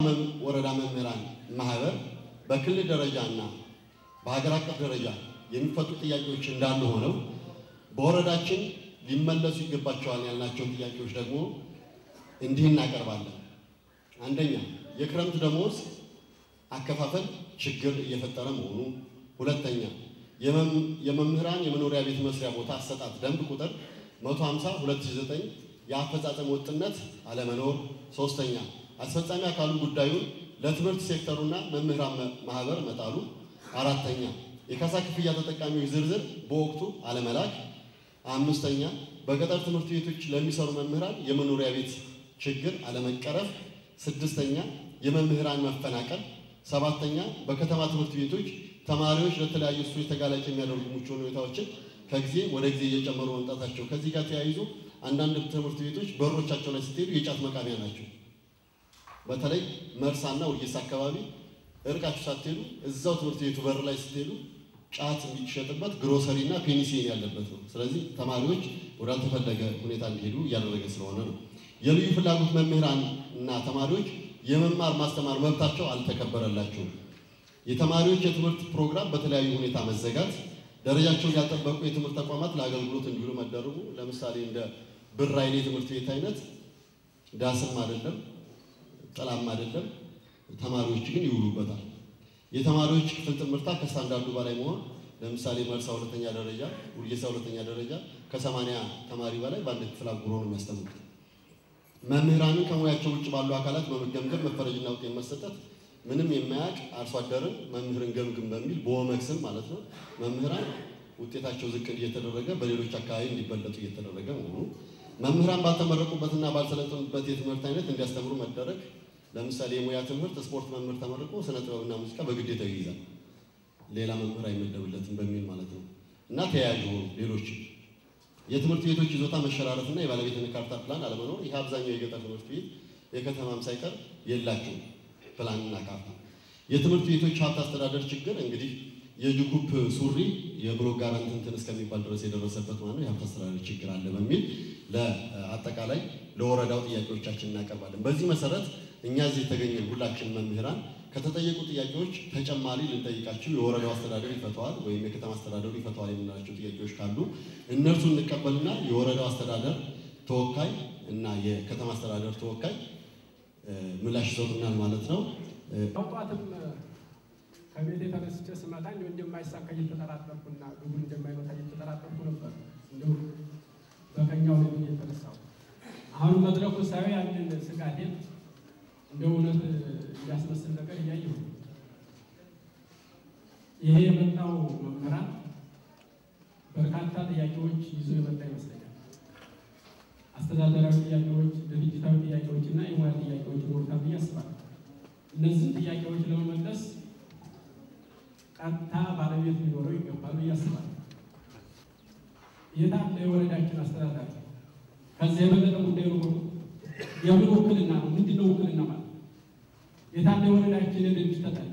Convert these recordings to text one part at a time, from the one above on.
ወረዳ መምህራን ማህበር በክልል ደረጃ እና በሀገር አቀፍ ደረጃ የሚፈቱ ጥያቄዎች እንዳሉ ሆነው በወረዳችን ሊመለሱ ይገባቸዋል ያልናቸው ጥያቄዎች ደግሞ እንዲህ እናቀርባለን። አንደኛ የክረምት ደሞዝ አከፋፈል ችግር እየፈጠረ መሆኑ፣ ሁለተኛ የመምህራን የመኖሪያ ቤት መስሪያ ቦታ አሰጣጥ ደንብ ቁጥር 150 2009 የአፈጻጸም ወጥነት አለመኖር፣ ሶስተኛ አስፈጻሚ አካሉ ጉዳዩን ለትምህርት ሴክተሩና መምህራን ማህበር መጣሉ፣ አራተኛ የካሳ ክፍያ ተጠቃሚዎች ዝርዝር በወቅቱ አለመላክ፣ አምስተኛ በገጠር ትምህርት ቤቶች ለሚሰሩ መምህራን የመኖሪያ ቤት ችግር አለመቀረፍ፣ ስድስተኛ የመምህራን መፈናቀል፣ ሰባተኛ በከተማ ትምህርት ቤቶች ተማሪዎች ለተለያዩ ሱሶች ተጋላጭ የሚያደርጉ ምቹ ሁኔታዎችን ከጊዜ ወደ ጊዜ እየጨመሩ መምጣታቸው። ከዚህ ጋር ተያይዞ አንዳንድ ትምህርት ቤቶች በሮቻቸው ላይ ስትሄዱ የጫት መቃሚያ ናቸው። በተለይ መርሳና ወጌሳ አካባቢ እርቃችሁ ሳትሄዱ እዛው ትምህርት ቤቱ በር ላይ ስትሄዱ ጫት የሚሸጥበት ግሮሰሪ እና ፔኒሲሊን ያለበት ነው። ስለዚህ ተማሪዎች ወዳልተፈለገ ሁኔታ እንዲሄዱ እያደረገ ስለሆነ ነው። የልዩ ፍላጎት መምህራን እና ተማሪዎች የመማር ማስተማር መብታቸው አልተከበረላቸውም። የተማሪዎች የትምህርት ፕሮግራም በተለያዩ ሁኔታ መዘጋት፣ ደረጃቸውን ያልጠበቁ የትምህርት ተቋማት ለአገልግሎት እንዲውሉ መደረጉ፣ ለምሳሌ እንደ ብር ኃይሌ ትምህርት ቤት አይነት ዳስም አይደለም ጥላም አይደለም፣ ተማሪዎች ግን ይውሉበታል። የተማሪዎች ክፍል ትምህርታ ከስታንዳርዱ በላይ መሆን፣ ለምሳሌ መርሳ ሁለተኛ ደረጃ፣ ውርጌሳ ሁለተኛ ደረጃ ከሰማንያ ተማሪ በላይ በአንድ ክፍል አጉሮ ነው የሚያስተምሩት። መምህራንን ከሙያቸው ውጭ ባሉ አካላት በመገምገም መፈረጅና ውጤት መሰጠት ምንም የማያውቅ አርሶ አደርን መምህርን ገምግም በሚል በወመክስም ማለት ነው መምህራን ውጤታቸው ዝቅ እየተደረገ በሌሎች አካባቢ እንዲበለጡ እየተደረገ መሆኑ፣ መምህራን ባልተመረቁበትና ባልሰለጠኑበት የትምህርት አይነት እንዲያስተምሩ መደረግ። ለምሳሌ የሙያ ትምህርት ስፖርት መምህር ተመርቆ ስነ ጥበብና ሙዚቃ በግዴታ ይይዛል፣ ሌላ መምህር አይመደብለትም በሚል ማለት ነው እና ተያያዥ ሆኑ ሌሎች የትምህርት ቤቶች ይዞታ መሸራረፍና የባለቤትነት ካርታ ፕላን አለመኖር። ይህ አብዛኛው የገጠር ትምህርት ቤት የከተማም ሳይቀር የላቸውም ፕላንና ካርታ። የትምህርት ቤቶች ሀብት አስተዳደር ችግር እንግዲህ የጅኩፕ ሱሪ የብሎክ ጋራንት እንትን እስከሚባል ድረስ የደረሰበት ማለት የሀብት አስተዳደር ችግር አለ በሚል ለአጠቃላይ ለወረዳው ጥያቄዎቻችን እናቀርባለን። በዚህ መሰረት እኛ እዚህ የተገኘን ሁላችን መምህራን ከተጠየቁ ጥያቄዎች ተጨማሪ ልንጠይቃቸው የወረዳው አስተዳደር ይፈተዋል ወይም የከተማ አስተዳደሩ ይፈተዋል የምንላቸው ጥያቄዎች ካሉ እነርሱ እንቀበልና የወረዳው አስተዳደር ተወካይ እና የከተማ አስተዳደር ተወካይ ምላሽ ይሰጡናል ማለት ነው። ጠዋትም ከቤት የተነስቼ ስመጣ እንዲሁ እንደማይሳካ እየተጠራጠርኩና ግቡን እንደማይመታ እየተጠራጠርኩ ነበር። እንዲሁ በቀኛው ነው የተነሳው። አሁን መድረኩ ሳይ ያንን ስጋቴን እንደ እውነት እንዲያስመስል ነገር እያየሁ ይሄ የመጣው መምህራን በርካታ ጥያቄዎች ይዞ የመጣ ይመስለኛል። አስተዳደራዊ ጥያቄዎች፣ ድርጅታዊ ጥያቄዎች እና የሙያ ጥያቄዎች ይኖሩታል ብዬ አስባለሁ። እነዚህን ጥያቄዎች ለመመለስ ቀጥታ ባለቤት ሊኖረው ይገባል ብዬ አስባለሁ። የታለ የወረዳችን አስተዳዳሪ? ከዚህ የበለጠ ጉዳይ ኖሮ የምን ውክልና ነው? ምንድን ነው ውክልና ማለት? የታለ የወረዳችን የድርጅት ተጠሪ?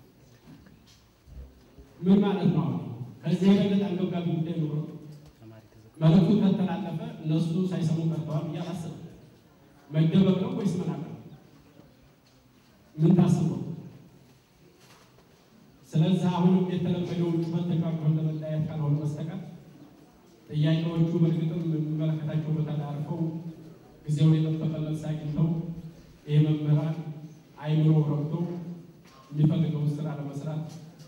ምን ማለት ነው? አሁን ከዚህ የበለጠ አንገብጋቢ ጉዳይ ኖሮ መልዕክቱ ከተላለፈ እነሱ ሳይሰሙ ቀርተዋል ብዬ አላስብም። መደበቅ ነው ወይስ መናቀር ነው? ምን ታስበው? ስለዚህ አሁንም የተለመደውን ጩኸት ተቃቅፈን ለመለያየት ካልሆነ በስተቀር ጥያቄዎቹ በእርግጥም የሚመለከታቸው ቦታ ላይ አርፈው ጊዜውን የጠበቀ መልስ አግኝተው ይህ መምህራን አይምሮ ረብቶ የሚፈልገውን ስራ ለመስራት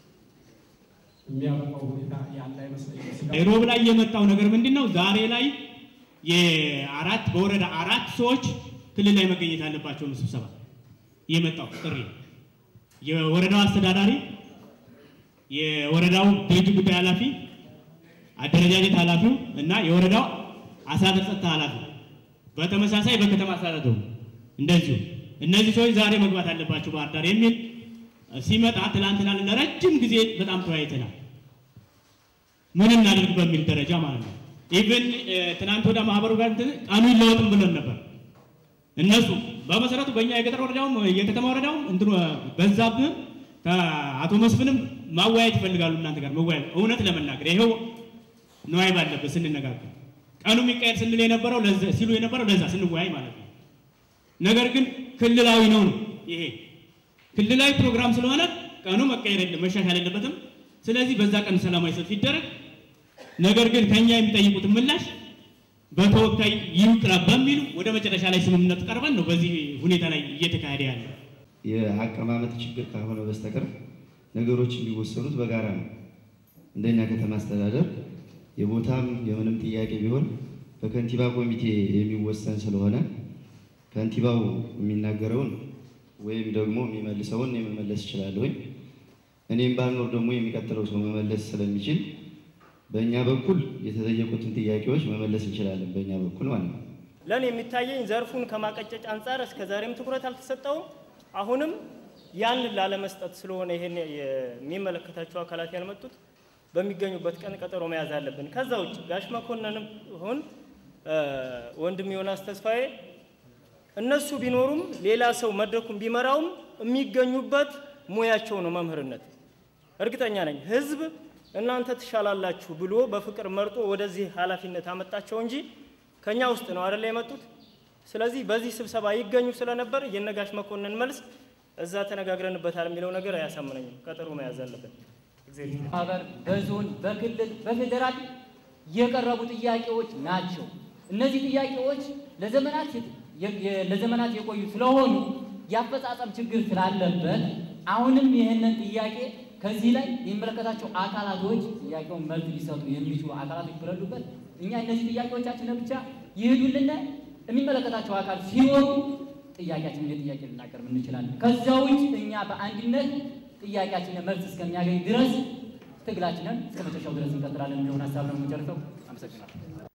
የሚያበቃው ሁኔታ ያለ አይመስለኝም። ሮብ ላይ የመጣው ነገር ምንድን ነው? ዛሬ ላይ የአራት በወረዳ አራት ሰዎች ክልል ላይ መገኘት አለባቸው ነው ስብሰባ የመጣው ጥሪ የወረዳው አስተዳዳሪ፣ የወረዳው ድርጅት ጉዳይ ኃላፊ፣ አደረጃጀት ኃላፊው እና የወረዳው አስተዳደር ጸጥታ ኃላፊ በተመሳሳይ በከተማ አስተዳደሩ እንደዚሁ እነዚህ ሰዎች ዛሬ መግባት አለባቸው ባህር ዳር የሚል ሲመጣ ትላንትና ለረጅም ጊዜ በጣም ተወያይተናል። ምን እናድርግ በሚል ደረጃ ማለት ነው። ኢቭን ትናንት ወደ ማህበሩ ጋር ቀኑ ይለወጥም ብለን ነበር። እነሱ በመሰረቱ በእኛ የገጠር ወረዳውም የከተማ ወረዳውም እንትኑ በዛብህም አቶ መስፍንም ማወያየት ይፈልጋሉ እናንተ ጋር መወያየት እውነት ለመናገር ይኸው ነዋይ ባለበት ስንነጋገር ቀኑ የሚካሄድ ስንል የነበረው ሲሉ የነበረው ለዛ ስንወያይ ማለት ነው። ነገር ግን ክልላዊ ነው ነው ይሄ ክልላዊ ፕሮግራም ስለሆነ ቀኑ መቀየር የለም መሻሻል የለበትም። ስለዚህ በዛ ቀን ሰላማዊ ሰልፍ ይደረግ። ነገር ግን ከኛ የሚጠይቁትን ምላሽ በተወካይ ይውጣ በሚሉ ወደ መጨረሻ ላይ ስምምነት ቀርበን ነው በዚህ ሁኔታ ላይ እየተካሄደ ያለ። የአቀማመጥ ችግር ካልሆነ በስተቀር ነገሮች የሚወሰኑት በጋራ ነው። እንደኛ ከተማ አስተዳደር የቦታም የምንም ጥያቄ ቢሆን በከንቲባ ኮሚቴ የሚወሰን ስለሆነ ከንቲባው የሚናገረውን ወይም ደግሞ የሚመልሰውን እኔ መመለስ እችላለሁኝ። እኔም ባልኖር ደግሞ የሚቀጥለው ሰው መመለስ ስለሚችል በእኛ በኩል የተጠየቁትን ጥያቄዎች መመለስ እንችላለን። በእኛ በኩል ማለት ነው። ለእኔ የሚታየኝ ዘርፉን ከማቀጨጭ አንጻር እስከ ዛሬም ትኩረት አልተሰጠውም። አሁንም ያንን ላለመስጠት ስለሆነ ይሄን የሚመለከታቸው አካላት ያልመጡት በሚገኙበት ቀን ቀጠሮ መያዝ አለብን። ከዛ ውጭ ጋሽ መኮንንም ይሁን ወንድም ዮናስ ተስፋዬ እነሱ ቢኖሩም ሌላ ሰው መድረኩን ቢመራውም የሚገኙበት ሙያቸው ነው መምህርነት። እርግጠኛ ነኝ ህዝብ እናንተ ትሻላላችሁ ብሎ በፍቅር መርጦ ወደዚህ ኃላፊነት አመጣቸው እንጂ ከኛ ውስጥ ነው አይደለ የመጡት። ስለዚህ በዚህ ስብሰባ ይገኙ ስለነበር የነጋሽ መኮንን መልስ እዛ ተነጋግረንበታል የሚለው ነገር አያሳምነኝም። ቀጠሮ መያዝ አለብን። እግዚአብሔር ይስጥልኝ። ማህበር በዞን በክልል በፌዴራል የቀረቡ ጥያቄዎች ናቸው። እነዚህ ጥያቄዎች ለዘመናት የ- የ- ለዘመናት የቆዩ ስለሆኑ የአፈጻጸም ችግር ስላለበት አሁንም ይህንን ጥያቄ ከዚህ ላይ የሚመለከታቸው አካላቶች ጥያቄውን መልስ ሊሰጡ የሚችሉ አካላቶች በሌሉበት እኛ እነዚህ ጥያቄዎቻችንን ብቻ ይሄዱልን የሚመለከታቸው አካል ሲኖሩ ጥያቄያችን እንደ ጥያቄ ልናቀርብ እንችላለን። ከዛ ውጭ እኛ በአንድነት ጥያቄያችንን መልስ እስከሚያገኝ ድረስ ትግላችንን እስከ መጨረሻው ድረስ እንቀጥላለን የሚለውን ሀሳብ ነው የምንጨርሰው።